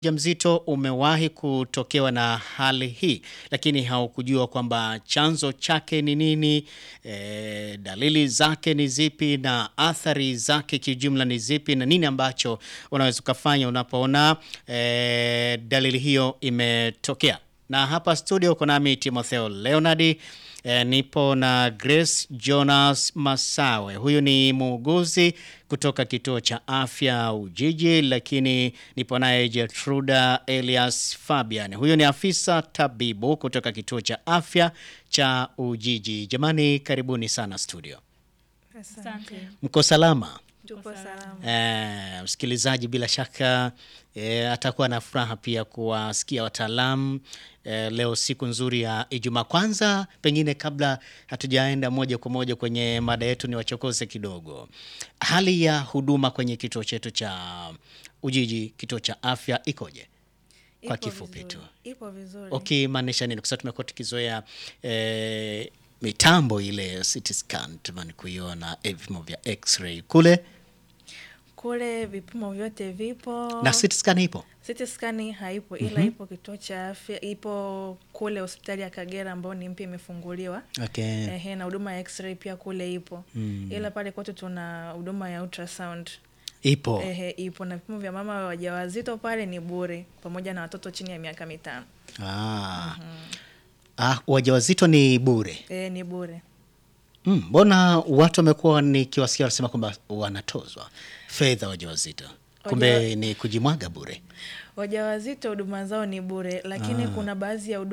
Mjamzito umewahi kutokewa na hali hii lakini haukujua kwamba chanzo chake ni nini, e, dalili zake ni zipi na athari zake kiujumla ni zipi na nini ambacho unaweza ukafanya unapoona e, dalili hiyo imetokea. Na hapa studio uko nami Timotheo Leonard. E, nipo na Grace Jonas Masawe. Huyu ni muuguzi kutoka kituo cha afya Ujiji, lakini nipo naye Gertruda Elias Fabian. Huyu ni afisa tabibu kutoka kituo cha afya cha Ujiji. Jamani, karibuni sana studio. Asante. Mko salama? Tupo salama. Eh, msikilizaji bila shaka eh, atakuwa na furaha pia kuwasikia wataalamu eh, leo siku nzuri ya Ijumaa. Kwanza pengine kabla hatujaenda moja kwa moja kwenye mada yetu, ni wachokoze kidogo hali ya huduma kwenye kituo chetu cha Ujiji, kituo cha afya ikoje? Kwa Ipo kifupi vizuri. tu. Ipo vizuri. Ukimaanisha nini? Kwa sababu tumekuwa tukizoea eh, mitambo ile CT scan tumani kuiona eh, vipimo vya x-ray kule Kule vipimo vyote vipo. na CT scan ipo CT scan haipo ila ipo kituo cha afya, ipo kule hospitali ya Kagera ambayo ni mpya imefunguliwa. okay. Ehe, na huduma ya x-ray pia kule ipo. Ila pale kwetu tuna huduma ya ultrasound. ipo Ehe, ipo na vipimo vya mama wajawazito pale ni bure pamoja na watoto chini ya miaka mitano. Ah. Ah, wajawazito ni bure. Eh, ni bure. Mm, Mbona watu wamekuwa nikiwasikia wanasema kwamba wanatozwa fedha wajawazito, kumbe ni kujimwaga bure. Wajawazito huduma zao ni bure, lakini kuna baadhi ya huduma